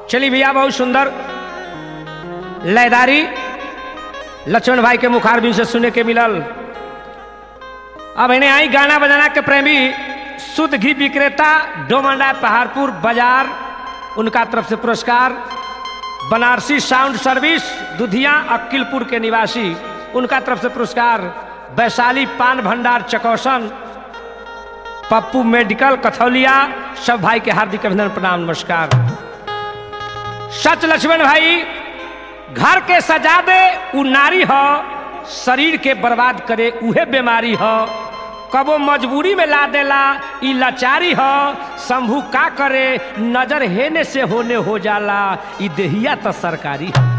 चली भैया बहुत सुंदर लयदारी लक्ष्मण भाई के मुखारबिन से सुने के मिलल अब इन्हें आई गाना बजाना के प्रेमी शुद्ध घी विक्रेता डोमंडा पहाड़पुर बाजार उनका तरफ से पुरस्कार बनारसी साउंड सर्विस दुधिया अक्किलपुर के निवासी उनका तरफ से पुरस्कार वैशाली पान भंडार चकौसन पप्पू मेडिकल कथौलिया सब भाई के हार्दिक अभिनंदन प्रणाम नमस्कार सच लक्ष्मण भाई घर के सजा दे उ नारी हो शरीर के बर्बाद करे उहे बीमारी हो कबो मजबूरी में ला देला ई लाचारी हो शंभू का करे नजर हेने से होने हो जाला ई देहिया तो सरकारी है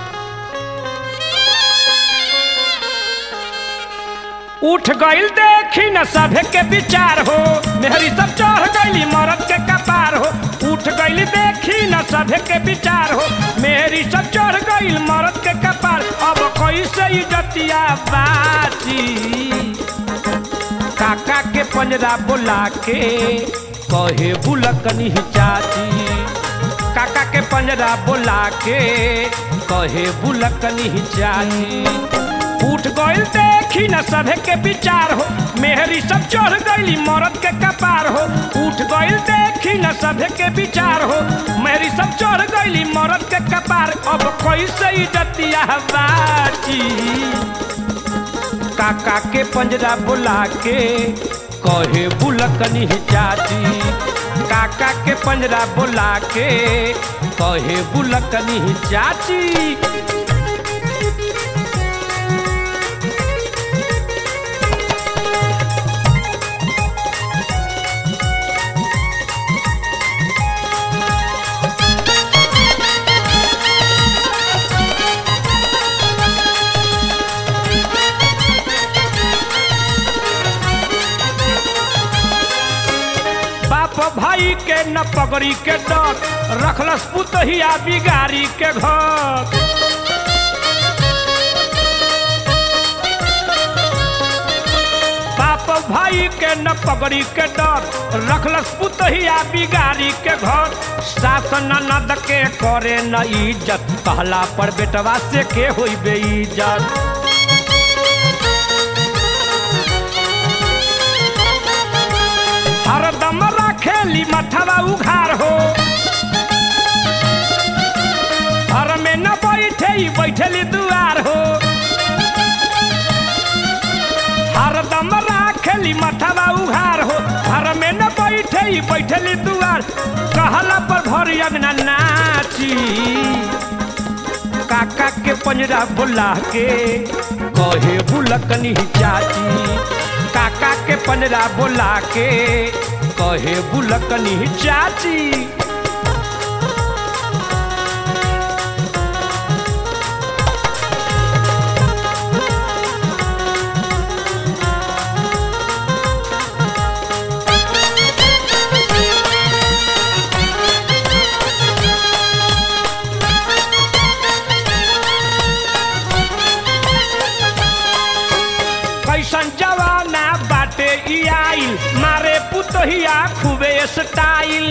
उठ गईल देखी न सभे के विचार हो मेहरी सब चढ़ गईली मरद के कपार हो उठ गईल देखी न सभे के विचार हो मेहरी सब चढ़ गईल मरद के कपार अब कैसे इज्जतिया बाची काका के पंजरा बोला के कहे बुलकनी चाची काका के पंजरा बोला के कहे बुलकनी चाची उठ गईल देखी न सभे के विचार हो मेहरी सब चढ़ गईली मरद के कपार हो उठ गईल देखी न सभे के विचार हो मेहरी सब चढ़ गईली मरद के कपार अब कैसे इज्जतिया बाची काका के पंजरा बुला के कहे बुलकनी चाची काका के पंजरा बुला के कहे बुलकनी चाची बाप भाई के न पगड़ी के डर रखलस पुतहिया बिगारी के घर बाप भाई के न पगड़ी के डर रखलस पुतहिया बिगारी के घर सास ननद के करे न इज्जत कहला पर बेटवा से के होई बेइज्जत हरदम रखेली मथवा उघार हो घर में न बैठे ही बैठेली दुआर हो हरदम रखेली मथवा उघार हो घर में न बैठे ही बैठेली दुआर कहला पर घर अंगना नाची काका के पंजरा बुला के कहे बुलकनी चाची काका के पंजरा बोला के कहे बुलकनी चाची कैसन जवाना बाटे ई आइल मारे पुतहिया खूबे स्टाइल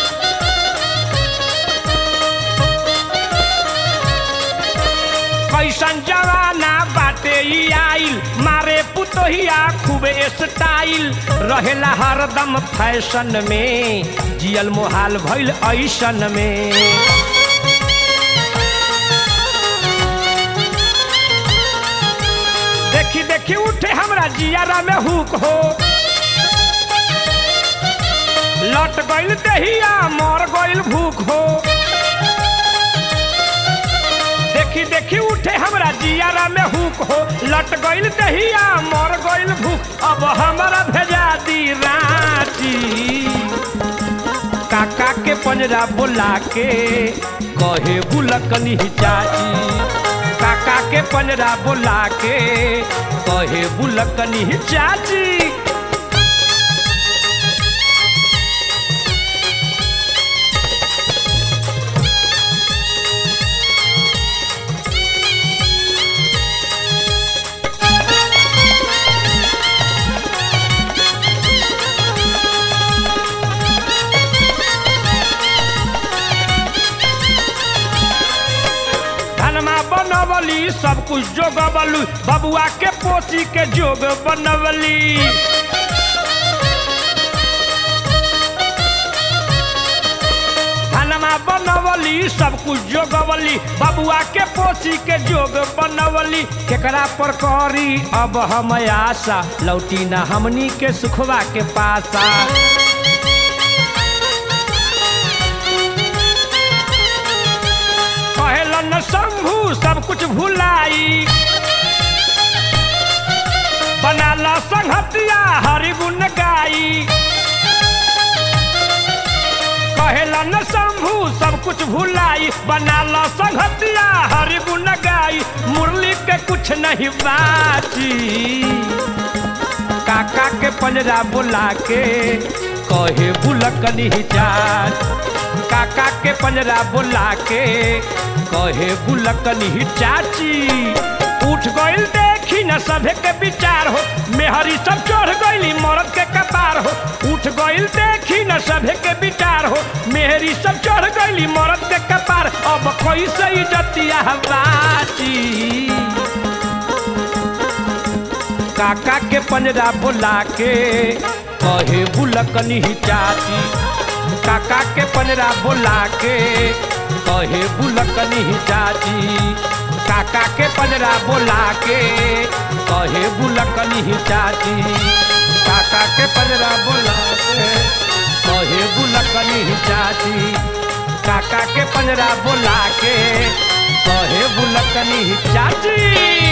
कैसन जवाना बाटे ई आइल मारे पुतहिया खूबे स्टाइल रहेला हरदम फैशन में जियल मोहाल भइल ऐसन में देखी देखी उठे हमरा जियारा में हुक हो लट गइल दहिया मर गइल भूख हो देखी देखी उठे हमरा जियारा में हुक हो लट गइल दहिया मर गइल भूख अब हमरा भेजा दी रांची काका के पंजरा बोला के कहे बुलकनी चाची काका के पंजरा बोला के कहे बुलकनी चाची सब कुछ जोगवली बबुआ के पोसी के जोग बनवली धनमा बनवली सब कुछ जोगवली बबुआ के पोसी के जोग बनवली केकरा पर करी अब हम आशा लौटी ना हमनी के सुखवा के पासा कहलन शंभू सब कुछ भुलाई बनाला संहतिया हरि गुण गाई कहलन शंभू सब कुछ भुलाई बनाला संहतिया हरि गुण गाई मुरली के कुछ नहीं बाची काका के पंजरा बुला के कहे बुलकनी जाच काका के पंजरा बुला के कहे बुलकनी चाची उठ गइल देखी न सभे के विचार हो मेहरी सब चढ़ गइली मरद के कपार हो उठ गइल देखी न सभे के विचार हो मेहरी सब चढ़ गइली मरद के कपार अब कैसे इज्जतिया बाची काका के पंजरा बुला के कहे बुलकनी चाची काका के पंजरा बुला के कहे बुलकनी चाची काका के पंजरा बुला के कहे बुलकनी चाची काका के पंजरा बुला के कहे बुलकनी चाची काका के पंजरा बुला के कहे बुलकनी चाची